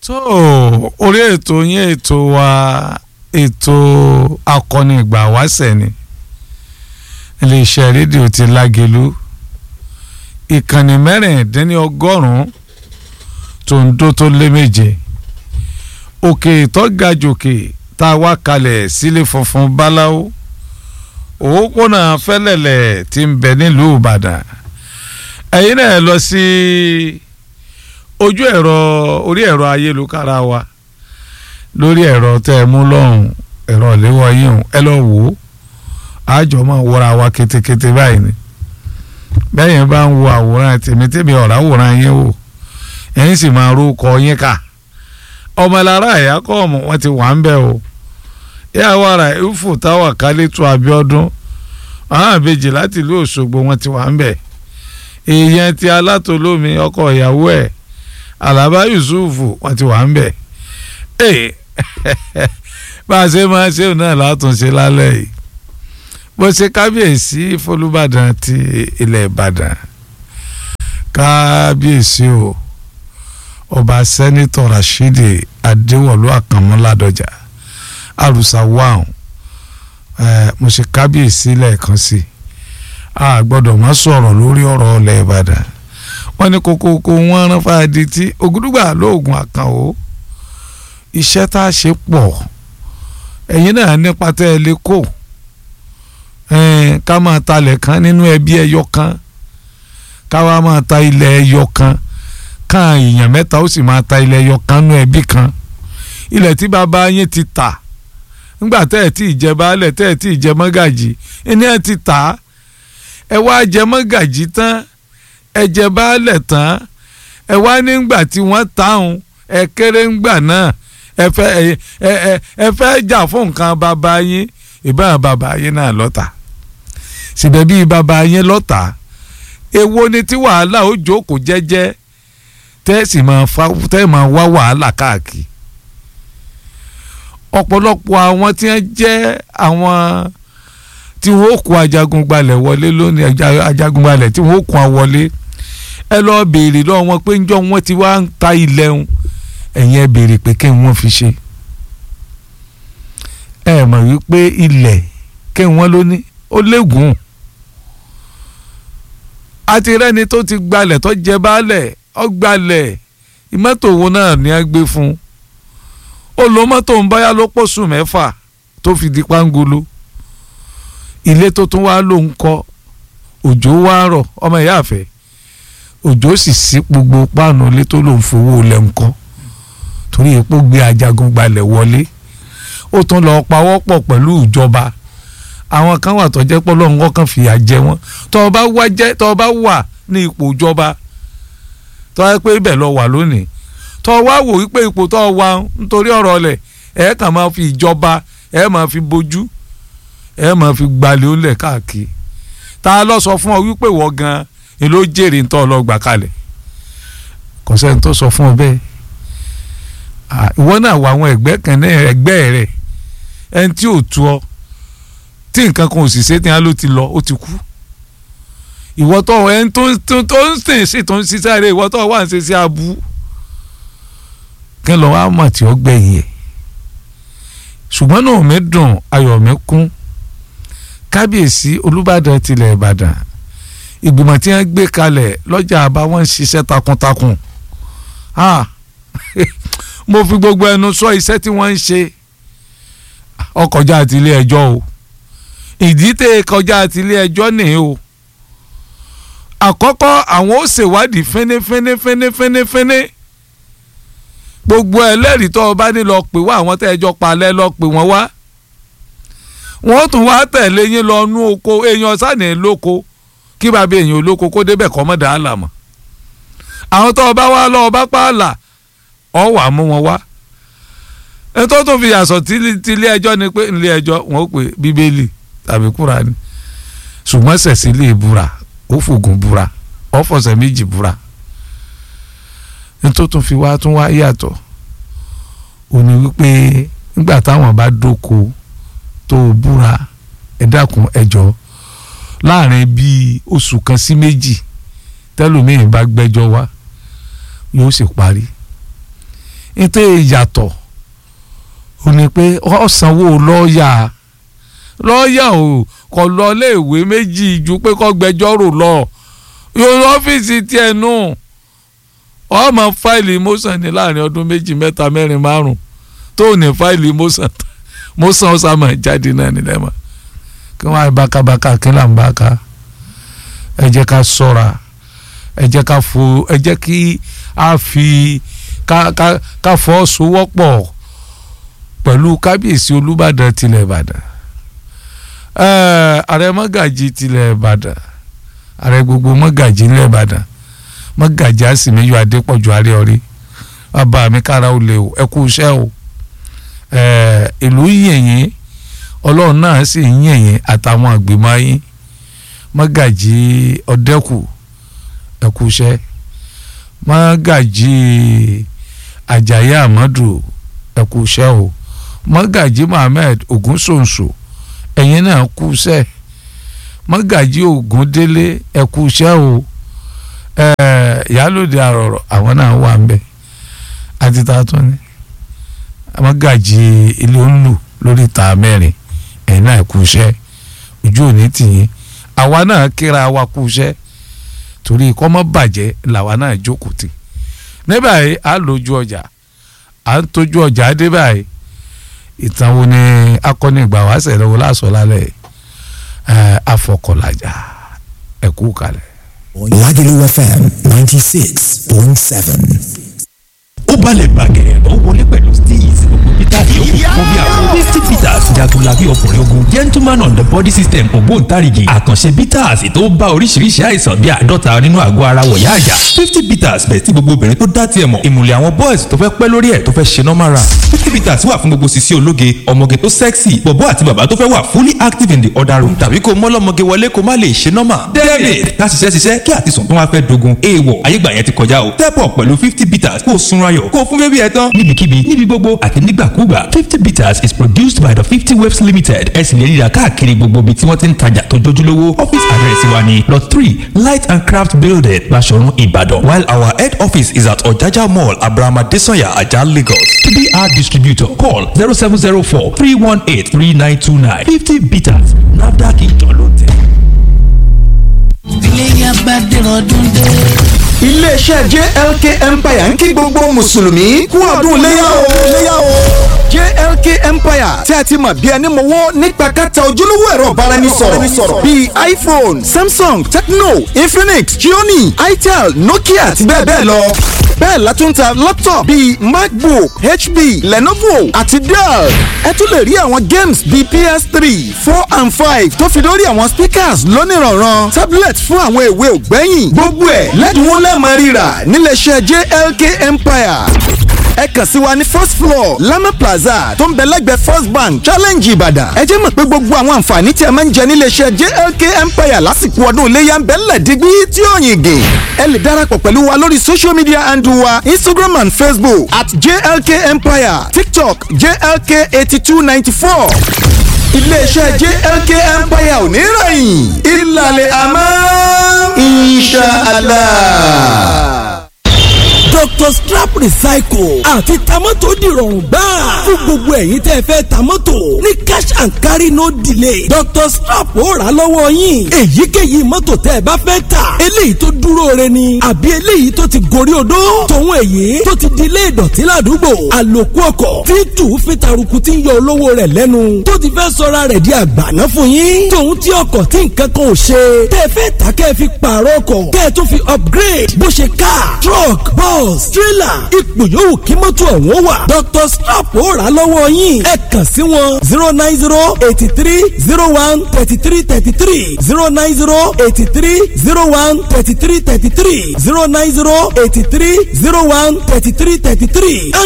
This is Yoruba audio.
tó orí ètò yín ètò wa ètò akọni ìgbà wáṣẹ̀ ni iléeṣẹ́ rédíò ti lágelu ìkànnì mẹ́rìndínlọ́gọ́rùn-ún tó ń dó tó lé méje òkè ìtọ́gajòkè tá a wá kalẹ̀ sílé funfun báláwo òpópónà fẹ́lẹ̀lẹ̀ tí ń bẹ nílùú ìbàdàn ẹ̀yin náà lọ sí ojú ẹ̀rọ orí ẹ̀rọ ayélujára wa lórí ẹ̀rọ tẹ́ ẹ mú lọ́hùn ẹ̀rọ ìléwọ́ yín ẹ lọ wò ó àjọ máa wọra wa ketekete báyìí ni bẹ́ẹ̀ yẹn bá ń wo àwòrán tèmi tèmi ọ̀rá àwòrán yín wò ẹ̀yin sì máa rúkọ yín kà ọmọlára ẹ̀yà kọ́ ọ̀mù wọn ti wà ń bẹ̀ o yà wàrà ifo táwà kálítù Abíọ́dún àwọn àbejì láti ìlú Òṣogbo wọn ti wà ń bẹ̀ èèyàn ti alátolómi ọkọ ìyàwó ẹ̀ Àlàbá Yusuf wọn ti wà ń bẹ̀ ee bá a ṣe máa ṣe náà látúnṣe lálẹ́ yìí bó ṣe kábíyèsí fọlúbàdàn ti ilẹ̀ Ìbàdàn kábíyèsí o ọba sẹ́nitọ̀ Rashidi Adéwọ̀lú Àkànmú-Ládọjà àrùsà wàhùn ẹ mo ṣe kábíyèsí lẹ́ẹ̀kan sí a gbọ́dọ̀ má sọ̀rọ̀ lórí ọ̀rọ̀ ọ̀lẹ̀ Ìbàdàn wọ́n ní kókókó wọ́n rán fáadì tí ògúdùgbà lóògùn àkànwó iṣẹ́ tá a ṣe pọ̀ ẹ̀yin náà nípa tẹ́ ẹ lè kó ká máa talẹ̀ kan nínú ẹbí ẹyọ kan ká wá máa ta ilẹ̀ ẹyọ kan káà èèyàn mẹ́ta ó sì máa ta ilẹ̀ ẹyọ kan nínú ẹbí kan ilẹ̀ tí bàbá yín ti tà ńgbà tẹ́ ẹ̀ tí ì jẹ baálẹ̀ tẹ́ ẹ̀ tí ì jẹ mọ́gàjì ẹni ẹ̀ ti tà á ẹ wá jẹ mọ́gàjì tán ẹ jẹ baálẹ̀ tán ẹ wá nígbà tí wọ́n tààhùn ẹ kéré ńgbà náà ẹ fẹ́ ẹ ẹ ẹ fẹ́ jà fún nǹkan bàbá yín ìbára bàbá yín náà lọ́tà síbẹ̀ bí bàbá yín lọ́tà èwo ni tí wàhálà ó jókòó jẹ́jẹ́ tẹ́ sì máa fa tẹ́ máa wá wàhálà káàkiri ọ̀pọ̀lọpọ̀ àwọn tí wọ́n jẹ́ àwọn tí wọ́n kó ajagunbalẹ̀ wọlé lónìí ajagunbalẹ̀ tí wọ́n kó wọlé ẹ lọ́ọ́ béèrè lọ́wọ́ wọn pé ńjọ́ wọn ti wá ń ta ilẹ̀ ń ẹ̀yin ẹ béèrè pé kí wọ́n fi ṣe ẹ mọ̀ wípé ilẹ̀ kí wọ́n ló ní ó léegun àti rẹ́ni tó ti gbalẹ̀ tó jẹ baálẹ̀ ó gbalẹ̀ ìmọ́tò wo náà ni a gbé fún un ó lo mọ́tò ń báyà ló pọ̀ṣù mẹ́fà tó fi di pangolo ilé tó tún wá ló ń kọ́ òjò wá rọ̀ ọmọ ìyá àfẹ́ òjò sì sí gbogbo páànù ilé tó ló ń fowó lẹ̀ ń kọ́ torí epo gbé ajagun gbalẹ̀ wọlé ó tún lọ pawọ́pọ̀ pẹ̀lú ìjọba àwọn kan wà tó jẹ́ pé Ọlọ́run kan fìyà jẹ wọ́n tó o bá wá jẹ́ tó o bá wà ní ipò ìjọba tó o yẹ pé ibẹ̀ lọ wà lónìí tó o wá wò wípé ipò tó o wà nítorí ọ̀rọ̀ ọ̀lẹ̀ ẹ̀ kàn máa fi ìjọba ẹ̀ máa fi bójú ẹ̀ máa fi gbalẹ̀ ó lẹ̀ káàkiri ta ló sọ fún ọ wípé ìwọ gan ni ló jèrè ń tọ́ ọ lọ gbà kalẹ̀ kò sẹ́ni tó sọ fún ọ bẹ́ẹ̀ ìwọ náà wà àwọn ẹgbẹ́ kan náà ẹgbẹ́ rẹ̀ ẹni tí ò tu ọ tí nǹkan kan ò sì ṣe tí wọn ló ti lọ ó ti kú ìwọ tó ẹni tó tó ń sìn sí tó ń ṣiṣẹ́ rẹ̀ ìwọ tó wà ń ṣe sí abú kí lọ wá mọ̀ tí ó gbẹ̀yìn ẹ̀ ṣùgbọ́n náà mi dùn ayọ̀ mi kún kábíyèsí olúbàdàn tilẹ̀ ìbàdàn ìgbìmọ̀ tí wọ́n gbé kalẹ̀ lọ́jà àbá wọn ń ṣiṣẹ́ takuntakun mo fi gbogbo ẹnu sọ iṣẹ́ tí wọ́n ń ṣe ọkọjá àti ilé ẹjọ́ o ìdí tẹ kọjá àti ilé ẹjọ́ nìyí o àkọ́kọ́ àwọn ó ṣèwádìí fínífínífínífínífíní gbogbo ẹlẹ́rìí tó o bá ní lọ pè wá àwọn tẹ́ ẹjọ́ palẹ̀ lọ pè wọ́n wá wọ́n tún wá tẹ̀lé yín lọ nú oko èèyàn sànì lóko kí bàbá èèyàn olóko kó débẹ̀ kọ́ mọ́ dàá là mọ́ àwọn tó o bá wá lọ ọba pààlà ọ wà mú wọn wá ètò tó fi yàsọ̀ tí ilé ẹjọ́ ni pé ilé ẹjọ́ wọn ó pè bíbélì tàbí kúránì ṣùgbọ́n sẹ̀sì lè búra ó fògùn búra ó fọ̀sẹ̀ méjì búra ètò tó fi wá tún wá yàtọ̀ ò ní wípé nígbà táwọn bá dóko tó búra ẹ dákun ẹ jọ̀ọ́ láàrin bíi oṣù kan sí méjì tẹlómiì bá gbẹ́jọ́ wá yóò sì parí nítorí ìyàtọ̀ ò ní pé ọ̀sánwó lọ́ọ̀yà lọ́ọ̀yà ò kọ́ lọ léèwé méjì ju pé kọ́ gbẹjọ́rò lọ yóò ọ́fíìsì tiẹ̀ nù ọmọ fáìlì motion ní láàrin ọdún méjì mẹ́ta mẹ́rin márùn tó ní fáìlì motion motion ọ̀sàmọ̀ jáde náà nílẹ̀ mọ́ kí wọ́n á bákàbákà kí là ń bákà ẹ jẹ́ ká ṣọ́ra ẹ jẹ́ ká fo ẹ jẹ́ kí a fi ká ká ká fọwọ́sowọ́pọ̀ pẹ̀lú kábíyèsí olúbàdàn tilẹ̀ ìbàdàn ààrẹ mọ́gàjì tilẹ̀ ìbàdàn ààrẹ gbogbo mọ́gàjì ilẹ̀ ìbàdàn mọ́gàjì àsìmíyọ adépọ̀jù àríọ̀rí bàbá mi kára ó lè o ẹ kú iṣẹ́ o ìlú yẹ̀yìn ọlọ́run náà sì ń yẹ̀yìn àtàwọn àgbìmọ̀ yín mọ́gàjì ọ̀dẹ́kù ẹ kú iṣẹ́ mọ́gàjì àjàyí àmọ́dù ẹ kú iṣẹ́ o mọ́gàjì mohammed ogunsonso ẹ̀yin náà kú iṣẹ́ mọ́gàjì ògúndélé ẹ kú iṣẹ́ o ìyálòde àrọ̀rọ̀ àwọn náà wà ń bẹ̀ àti ta tún ni mọ́gàjì ilé olù lórí ta mẹ́rin ẹ̀yin náà kú iṣẹ́ ojú òní tìyín àwa náà kíra wa kú iṣẹ́ torí kọ́ mọ́ bàjẹ́ làwa náà jókòó tì ní báyìí à ń lójú ọjà à ń tójú ọjà dé báyìí ìtàn wo ni akọni ìgbà wá sẹ̀rẹ̀ wo lásọ̀ lálẹ́ ẹ̀ afọkọ̀lajà ẹ̀kú kalẹ̀. Lagelu FM ninety six point seven. ó balẹ̀ bàgẹ̀rẹ̀ ó wọlé pẹ̀lú steez gbogbo peter yòókù fún bí àwọn fifty peters jagunlabi ọkùnrin ogun gentleman on the body system ògbóǹtarìgì àkànṣe peters tó bá oríṣiríṣi àìsàn bí àádọ́ta nínú àgọ́ ara wọ̀yá àjà fifty peters bẹ̀ tí gbogbo obìnrin tó dá tiẹ̀ mọ̀ ìmùlẹ̀ àwọn boys tó fẹ́ pẹ́ lórí ẹ̀ tó fẹ́ ṣe normal run fifty peters wà fún gbogbo sisi ológe ọmọge tó sexy bọ̀bọ́ àti bàbá tó fẹ́ wà fully active in the other room tàbí kó mọ́lọ́mọge wọlé kó má lè ṣe normal david ká ṣiṣẹ́ ṣiṣẹ́ kí àtisùn tó wá fẹ́ dogun èèwọ̀ ayégbà yẹn ti kọjá o step up pẹ̀lú fifty peters kó o sunra yọ̀ kó o fún bébí ẹ tán níbikíbi níbi gbogbo àti nígbàkúgbà fifty bitters is produced by the fifty waves limited ẹ sì lè ríra káàkiri gbogbo ibi tí wọ́n ti ń tajà tó jójúlówó office address wa ni lot three light and craft building Baṣọ̀run Ìbàdàn while our head office is at Ọ̀jájá mall Abraham Adesanya Ajah Lagos to be our distributor call zero seven zero four three one eight three nine two nine fifty bitters NAFDAC ìjọ ló tẹ̀. iléyà bá dẹ̀rọ̀ dúndé. iléeṣẹ́ JLK Empire ń kí gbogbo mùsùlùmí kú ọdún léyà o léyà o JLK Empire tí a ti mọ̀ bí ẹni mọ̀wọ́ nípa kẹta ojúlówó ẹ̀rọ ìbáraẹnisọ̀rọ̀ bíi iPhone Samsung Tecno Infinix Xiaomi Itel Nokia àti bẹ́ẹ̀ bẹ́ẹ̀ lọ bẹ́ẹ̀ la tún ta laptop bíi macbook hp lenovo àti dell ẹ tún lè rí àwọn games bíi ps3 four and five tó fi lórí àwọn speakers lónìrànràn tablet fún àwọn èwe ògbẹ́yìn gbogbo ẹ̀ lẹ́dínwó lẹ́ẹ̀mọ́ rírà níléeṣẹ́ jlk empire ẹ kàn sí wa ní first floor lama plaza tó ń bẹ lẹ́gbẹ̀ẹ́ first bank challenge ìbàdàn ẹ jẹ́ mọ̀ pé gbogbo àwọn àǹfààní tí ẹ máa ń jẹ níléeṣẹ́ jlk empire lásìkò ọdún iléyà ń bẹ ńlẹ̀ dígbí tí ó yìn gè ẹ lè darapọ̀ pẹ̀lú wa lórí social media handle wa instagram and facebook at jlk empire tiktok jlk eighty two ninety four iléeṣẹ́ jlk empire ò ní rẹ̀yìn ìlàlẹ̀ àmọ́ inshallah dr strap recycle àti tamọ́tò dìrọ̀rùn gbáà fún gbogbo ẹ̀yin tẹ́ fẹ́ tamọ́tò ní cash and carry no delay dr strap ó rà lọ́wọ́ yín èyíkéyìí mọ́tò tẹ́ ẹ bá fẹ́ tà eléyìí tó dúró re ni àbí eléyìí tó ti gorí odó tòun èyí tó ti di ilé ìdọ̀tí ládùúgbò àlòkù ọkọ̀ tí tù fi taruku ti ń yọ olówó rẹ̀ lẹ́nu tó ti fẹ́ sọra rẹ̀ di àgbàná fún yín tòun tí ọkọ̀ tí nǹkan kan ò ṣe tẹ́ fẹ́ tà kẹ́ fi pààrọ̀ ọkọ̀ kẹ́ tó fi upgrade bó ṣe car truck bus bus trailer ipò yòówù kí mọ́tò ọ̀hún wà. Dr. Strap ó rà lọ́wọ́ yín. ẹ kàn sí wọn zero nine zero eighty three zero one thirty three thirty three zero nine zero eighty three zero one thirty three thirty three zero nine zero eighty three zero one thirty three thirty three.